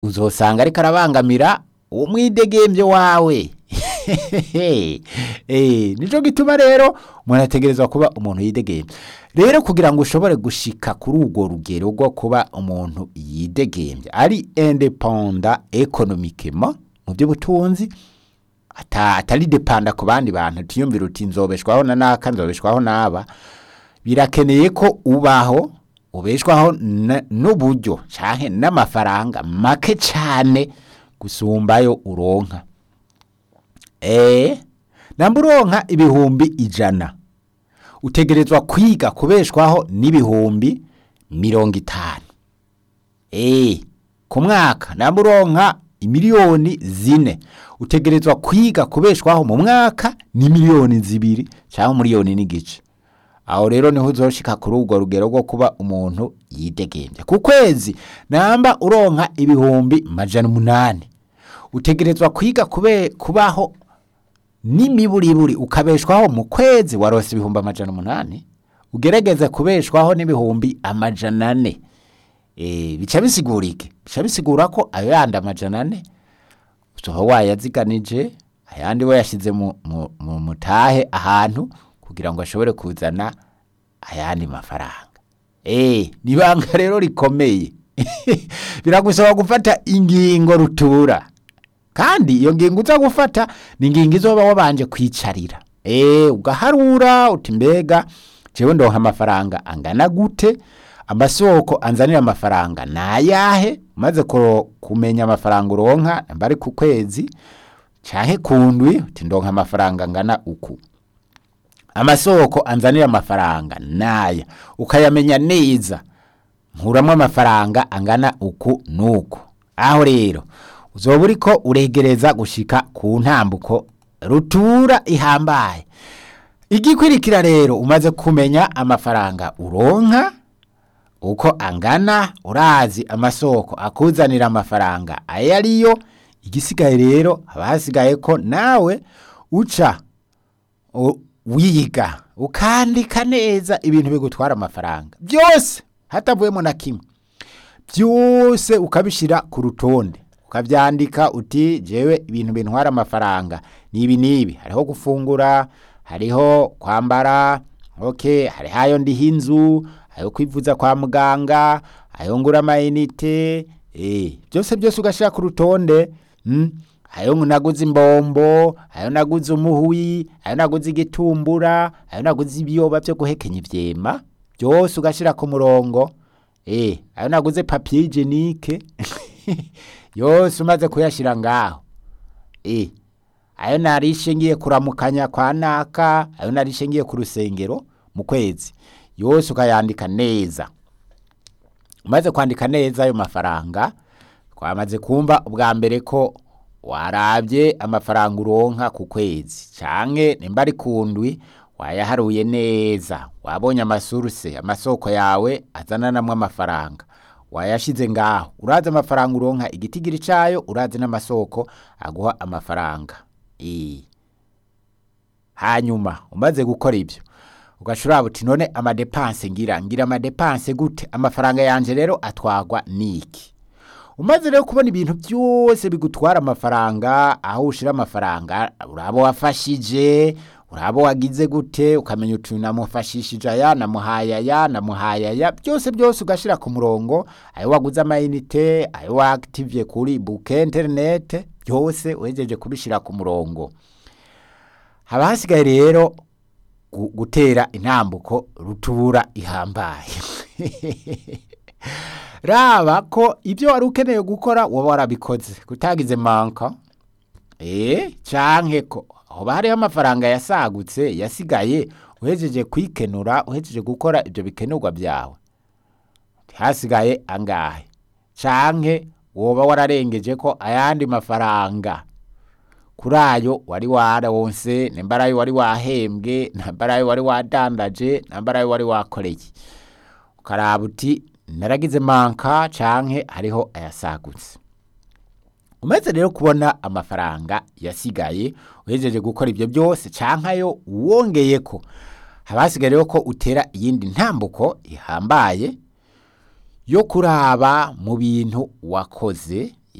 uzosanga ariko arabangamira umwidegembyo wawe Eh, nico gituma rero umuntu ategerezwa kuba umuntu yidegembya rero kugira ngo ushobore gushika kuri urwo rugero rwo kuba umuntu yidegembya ari independa economiquement mu by'ubutunzi ata- atari depanda ku bandi bantu tiyumvira uti nzobeshwaho na naka nzobeshwaho n'aba birakeneye ko ubaho ubeshwaho na- n'uburyo canke n'amafaranga make cane gusumbayo uronka eh namba uronka ibihumbi ijana utegerezwa kwiga kubeshwaho n'ibihumbi mirongo itanu eh ku mwaka namba uronka imiliyoni zine utegerezwa kwiga kubeshwaho mu mwaka ni miliyoni zibiri cyangwa miliyoni n'igice aho rero niho uzoshika kuri urwo rugero rwo kuba umuntu yidegembya ku kwezi namba uronka ibihumbi majana umunani utegerezwa kwiga kube kubaho n'imiburiburi ukabeshwaho mu kwezi warose ibihumbi amajana umunani ugerageze kubeshwaho n'ibihumbi amajana ane Eh, bica bisigura iki bica bisigura ko ayo yandi amajana ane uzoba wayaziganije ayandi wayashyize mu, mu, mu mutahe ahantu kugira ngo ashobore kuzana ayandi mafaranga eh ni ibanga rero rikomeye biragusaba gufata ingingo rutura kandi iyo ngingo uza gufata ni ingingo izoba wabanje kwicarira eh ugaharura uti mbega jewe ndonka amafaranga angana gute amasoko anzanira amafaranga nayahe umaze kuro- kumenya amafaranga uronka mbari ku kwezi canke ku ndwi uti ndonka amafaranga angana uku amasoko anzanira amafaranga naya ukayamenya neza nkuramwo amafaranga angana uku nuku aho rero uzoba uriko uregereza gushika ku ntambuko rutura ihambaye igikwirikira rero umaze kumenya amafaranga uronka uko angana urazi amasoko akuzanira amafaranga ayo ariyo igisigaye rero haba hasigaye ko nawe uca u- wiga ukandika neza ibintu bigutwara amafaranga byose hatavuyemo na kimwe byose ukabishyira ku rutonde ukabyandika uti jewe ibintu bintwara amafaranga ni ibi n'ibi hariho gufungura hariho kwambara okay hariho ayo ndiha inzu ayo kwivuza kwa muganga ayo ngura amayinite eh, byose byose ugashyira ku rutonde mm? ayo naguze imbombo ayo naguze umuhwi ayo naguze igitumbura ayo naguze ibiyoba byo guhekenya ivyema byose ugashyira ku murongo eh ayo naguze papier hygienique yose umaze kuyashyira ngaho eh ayo narishe ngiye kuramukanya kwa naka ayo narishe ngiye ku rusengero mu kwezi yose ukayandika neza umaze kwandika neza ayo mafaranga twamaze kumva ubwa mbere ko warabye amafaranga uronka ku kwezi canke nimba ari ku ndwi wayaharuye neza wabonye amasuruse amasoko yawe azananamwo amafaranga wayashize ngaho urazi amafaranga uronka igitigiri cayo urazi n'amasoko aguha amafaranga Eh. hanyuma umaze gukora ibyo ugashobora uti none amadepanse ngira ngira amadepanse gute amafaranga yanje rero atwagwa niki umaze rero kubona ibintu byose bigutwara amafaranga aho ushira amafaranga uraba wafashije uraba wagize gute ukamenya uti namufashishije aya namuhaye aya namuhaye aya byose byose ugashira ku murongo ayo waguze amayinite ayo waaktivye kuri buke interinete byose uhejeje kubishira ku murongo haba hasigaye rero gu- gutera intambuko rutura ihambaye raba ko ibyo wari ukeneye gukora waba warabikoze kutagize manka eh canke ko hoba hariho amafaranga yasagutse yasigaye uhejeje kwikenura uhejeje gukora ibyo bikenurwa byawe hasigaye angahe canke woba wararengeje ko ayandi mafaranga kuri ayo wari waronse nimba ari ayo wari wahembwe nimba ari ayo wari wadandaje nimba ari ayo wari wakoreye ukaraba uti naragize manka canke hariho ayasagutse umaze rero kubona amafaranga yasigaye uhejeje gukora ibyo byose canke ayo wongeyeko haba hasigaye rero ko utera iyindi ntambuko ihambaye yo kuraba mu bintu wakoze